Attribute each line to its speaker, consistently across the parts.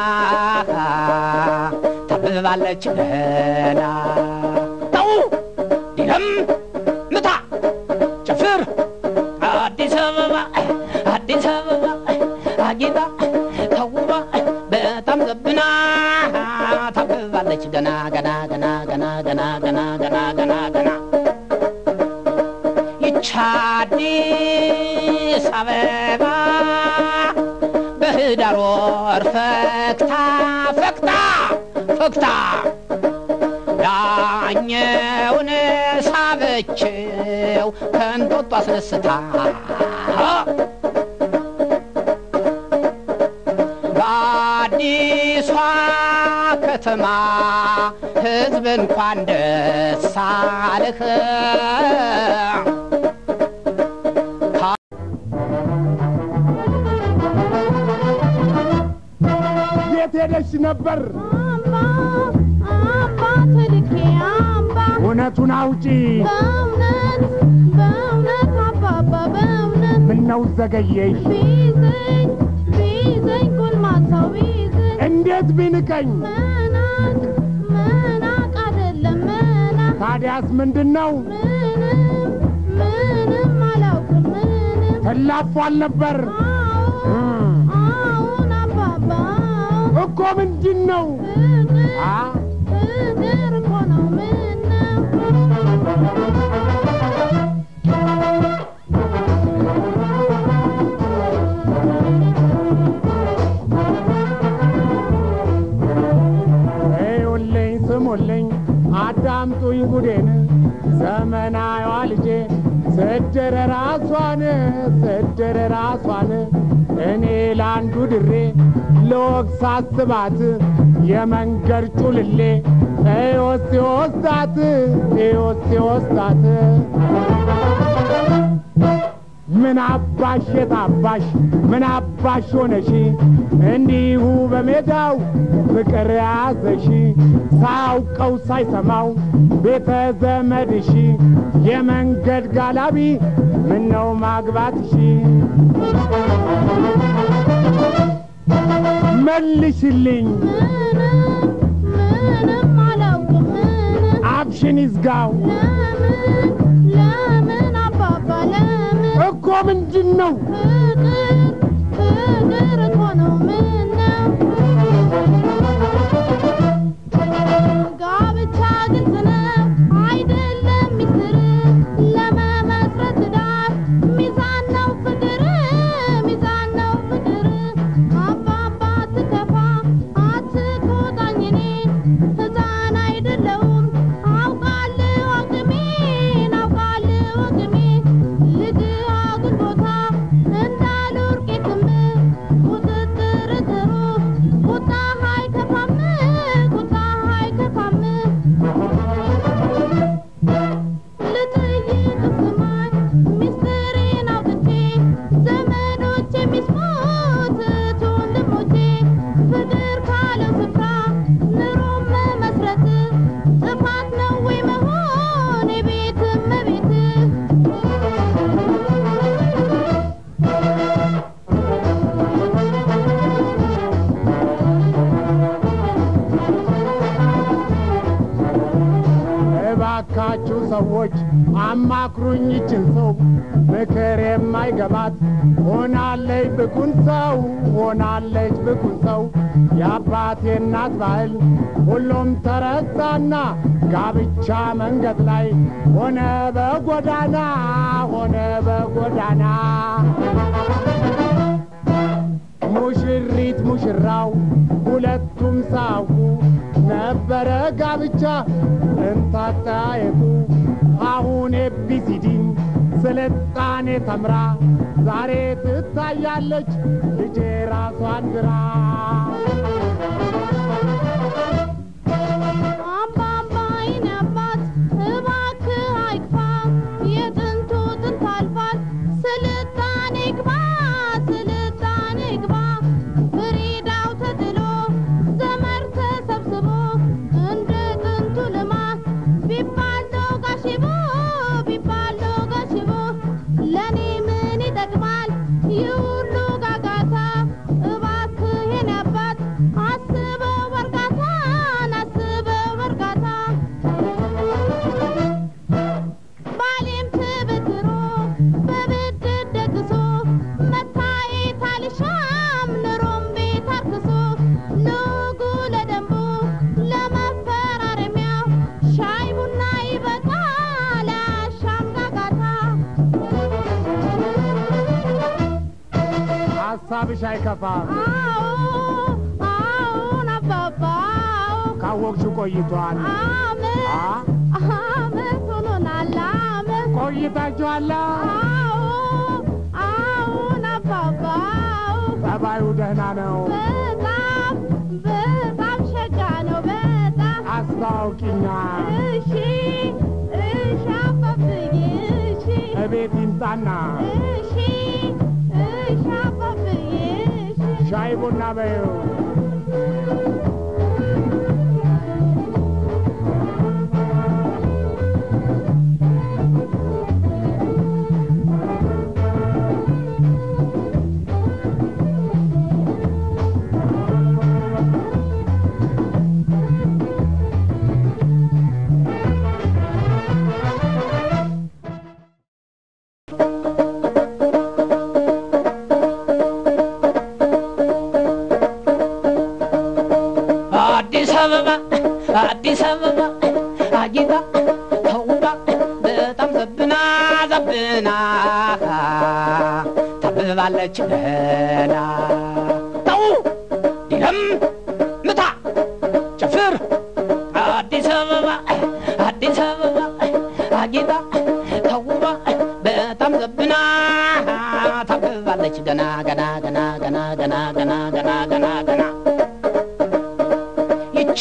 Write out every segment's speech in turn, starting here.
Speaker 1: ታብባለች ገና ተው ዲለም ምታ ጨፍር አዲስ አበባ አዲስ አበባ አጊጣ ተውባ በጣም ዘብና ታብባለች ገና ገና ገና ገና ገና ገና ገና ገና ገና ይች አዲስ አበባ በህዳር ወር ፈክታ ፈክታ ፈክታ ዳኘውን ሳበችው ከንጦጦ አስነስታ በአዲሷ ከተማ ሕዝብ እንኳን ደስ አለህ
Speaker 2: የት ሄደሽ ነበር?
Speaker 3: አምባ አምባ ተልኬ አምባ
Speaker 2: እውነቱን አውጪ።
Speaker 3: በእውነት በእውነት አባባ በእውነት
Speaker 2: ምነው ዘገየሽ?
Speaker 3: ቢዘኝ ቢዘኝ ጎልማሳው ቢዘኝ
Speaker 2: እንዴት ቢንቀኝ?
Speaker 3: መናቅ መናቅ አይደለም መናቅ
Speaker 2: ታዲያስ ምንድን ነው?
Speaker 3: ምንም ምንም አላውቅም ምንም
Speaker 2: ተላፏል ነበር
Speaker 3: አዎን አዎን አባባ አዎን
Speaker 2: እኮ ምንድን ነው?
Speaker 3: ፍቅር
Speaker 2: አ
Speaker 3: ፍቅር እኮ ነው ምነው
Speaker 2: እዩልኝ ስሙልኝ አዳምጡኝ ጉዴን ዘመናዊዋ ልጄ ስድር ራሷን ስድር ራሷን እኔ ለአንዱ ድሬ ለወግ ሳስባት የመንገድ ጩልሌ ኤዮስ ሲወስዳት ኤዮስ ሲወስዳት ምን አባሽ የታባሽ ምን አባሽ ሆነሽ እንዲሁ በሜዳው ፍቅር ያዘሽ ሳያውቀው ሳይሰማው ቤተ ዘመድሽ የመንገድ ጋላቢ ምነው ማግባትሽ መልሽልኝ
Speaker 3: ምንም ምንም አላውቅም ምንም
Speaker 2: አፍሽን ይዝጋው
Speaker 3: ለምን ለምን አባባ ለምን
Speaker 2: እኮ ምንድን ነው
Speaker 3: ፍቅር ፍቅር እኮ ነው ምነው ጋብቻ ግልጽ ነው አይደለም ሚስጥር ለመመስረት ዳር ሚዛን ነው ፍቅር ሚዛን ነው ፍቅር አባባ አትከፋ አትቆጣኝ እኔን ሕፃን አይደለሁም አውቃለሁ አቅሜን አውቃለሁ አቅሜን ልጅ አጉል ቦታ እንዳልወርቅ ክምር ቁጥጥር ጥሩ ቁጣ አይከፋም ቁጣ አይከፋም ልጠይቅ ስማኝ ሚስጥሬን አውጥቼ ዘመዶች የሚስሙት እህት ወንድሞቼ ፍቅር ካለው ስፍራ ኑሮም መመስረት ጥፋት ነው ወይ መሆን የቤት እመቤት
Speaker 2: እባካችሁ ሰዎች አማክሩኝ ይችን ሰው ምክር የማይገባት ሆናለች ብኩን ሰው ሆናለች ብኩን ሰው የአባቴ እናት ባህል ሁሉም ተረሳና ጋብቻ መንገድ ላይ ሆነ በጎዳና ሆነ በጎዳና ሙሽሪት ሙሽራው ሁለቱም ሳውቁ ነበረ ጋብቻ እንታጣየቱ አሁን ኤቢሲዲን ስልጣኔ ተምራ ዛሬ ትታያለች ልጄ ራሷን ግራ
Speaker 3: አባባ የኔ አባት እባክህ አይክፋ የጥንቱ ጥንት አልፏል ስልጣኔ ግባ ስልጣኔ ግባ ፍሪዳው ተጥሎ ዘመር ተሰብስቦ እንደ ጥንቱ ልማት ቢባል ጋሽቦ ቢባል ጋሽቦ ለእኔ ምን ይጠቅማል ይህ ሁሉ ጋጋታ እባክህ የኔ አባት
Speaker 2: ሀሳብሽ አይከፋም
Speaker 3: አዎ አዎን አባባ አዎ
Speaker 2: ካወቅሽው ቆይቷል
Speaker 3: አመት
Speaker 2: አ
Speaker 3: አመት ሆኖናል አመት
Speaker 2: ቆይታችኋላ
Speaker 3: አዎ አዎን አባባ አዎ
Speaker 2: ጠባዩ ደህና ነው
Speaker 3: በጣም በጣም ሸጋ ነው በጣም
Speaker 2: አስታውቂኛ
Speaker 3: እሺ እሺ አባብዬ እሺ
Speaker 2: እቤት ይምጣና
Speaker 3: እሺ እሺ አባብዬ እሺ
Speaker 2: ሻይ ቡና በይው
Speaker 1: አዲስ አበባ አዲስ አበባ አጊጣ ተውባ በጣም ዘብና ዘብና ታብባለች ገና ተው ዲለም ምታ ጨፍር አዲስ አበባ አዲስ አበባ አጊጣ ተውባ በጣም ዘብና ታብባለች ገና ገና ገና ገና ገና ገና ገና ገና ገና ይች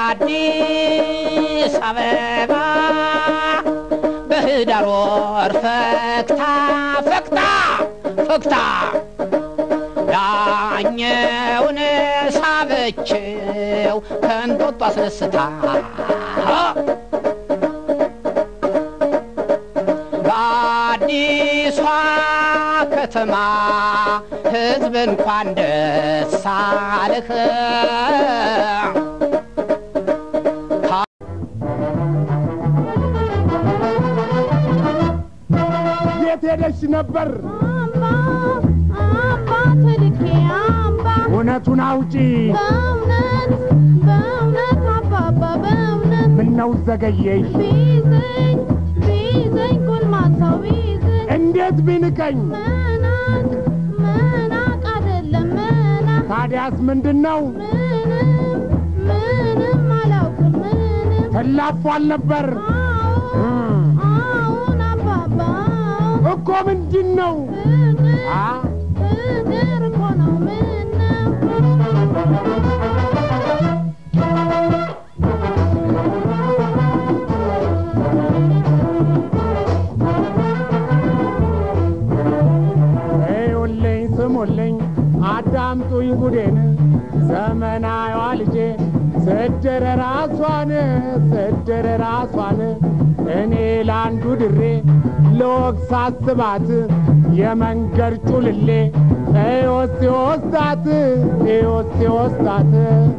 Speaker 1: አዲስ አበባ በህዳር ወር ፈክታ ፈክታ ፈክታ ዳኘውን ሳበችው ከንጦጦ አስነስታ በአዲሷ ከተማ ሕዝብ እንኳን ደስ አለህ
Speaker 2: የት ሄደሽ ነበር
Speaker 3: አምባ አምባ ተልኬ አምባ
Speaker 2: እውነቱን አውጪ
Speaker 3: በእውነት በእውነት አባባ በእውነት
Speaker 2: ምነው ዘገየሽ
Speaker 3: ቢዘኝ ቢዘኝ ጎልማሳው ቢዘኝ
Speaker 2: እንዴት ቢንቀኝ
Speaker 3: መናቅ መናቅ አይደለም መናቅ
Speaker 2: ታዲያስ ምንድን ነው
Speaker 3: ምንም ምንም አላውቅም ምንም
Speaker 2: ተላፏል ነበር
Speaker 3: አዎ አዎን አባባ አዎ
Speaker 2: እኮ ምንድን ነው
Speaker 3: ፍቅር
Speaker 2: አ
Speaker 3: ፍቅር እኮ ነው ምነው
Speaker 2: እዩልኝ ስሙልኝ አዳምጡኝ ጉዴን ዘመናዊዋ ልጄ ስድር ራሷን ስድር ራሷን እኔ ለአንዱ ድሬ ለወግ ሳስባት የመንገድ ጩልሌ ኤዮስ ሲወስዳት ኤዮስ ሲወስዳት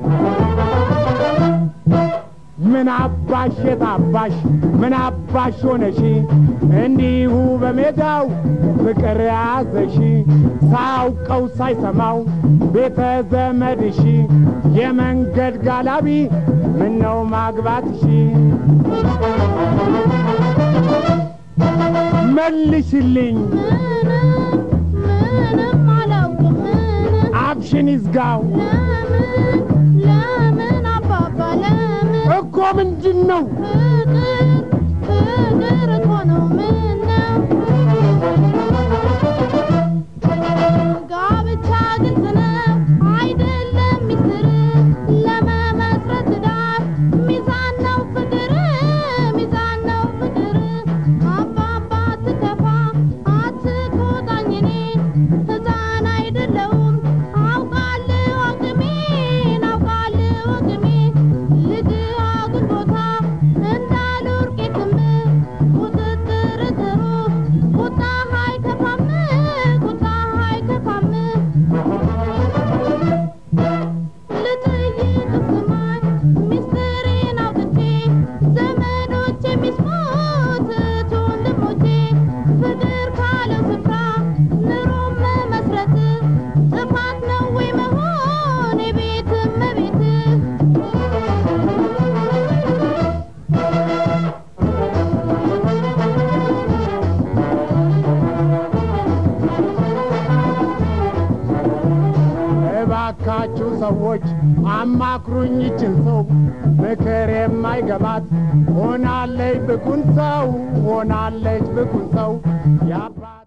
Speaker 2: ምን አባሽ የታባሽ ምን አባሽ ሆነሽ እንዲሁ በሜዳው ፍቅር ያዘሽ ሳያውቀው ሳይሰማው ቤተ ዘመድሽ የመንገድ ጋላቢ ምነው ማግባትሽ መልሽልኝ
Speaker 3: ምንም ምንም አላውቅም ምንም
Speaker 2: አፍሽን ይዝጋው
Speaker 3: ለምን ለምን አባባ ለምን
Speaker 2: እኮ ምንድን ነው
Speaker 3: ፍቅር ፍቅር እኮ ነው ምነው ጋብቻ ግልጽ ነው አይደለም ሚስጥር ለመመስረት ትዳር ሚዛን ነው ፍቅር ሚዛን ነው ፍቅር አባባ አትከፋ አትቆጣኝ እኔን ሕፃን አይደለሁም አውቃለሁ አቅሜን አውቃለሁ አቅሜን ልጅ አጉል ቦታ እንዳሉ
Speaker 2: እባካችሁ ሰዎች አማክሩኝ ይችን ሰው ምክር የማይገባት ሆናለች ብኩን ሰው ሆናለች ብኩን ሰው ያባ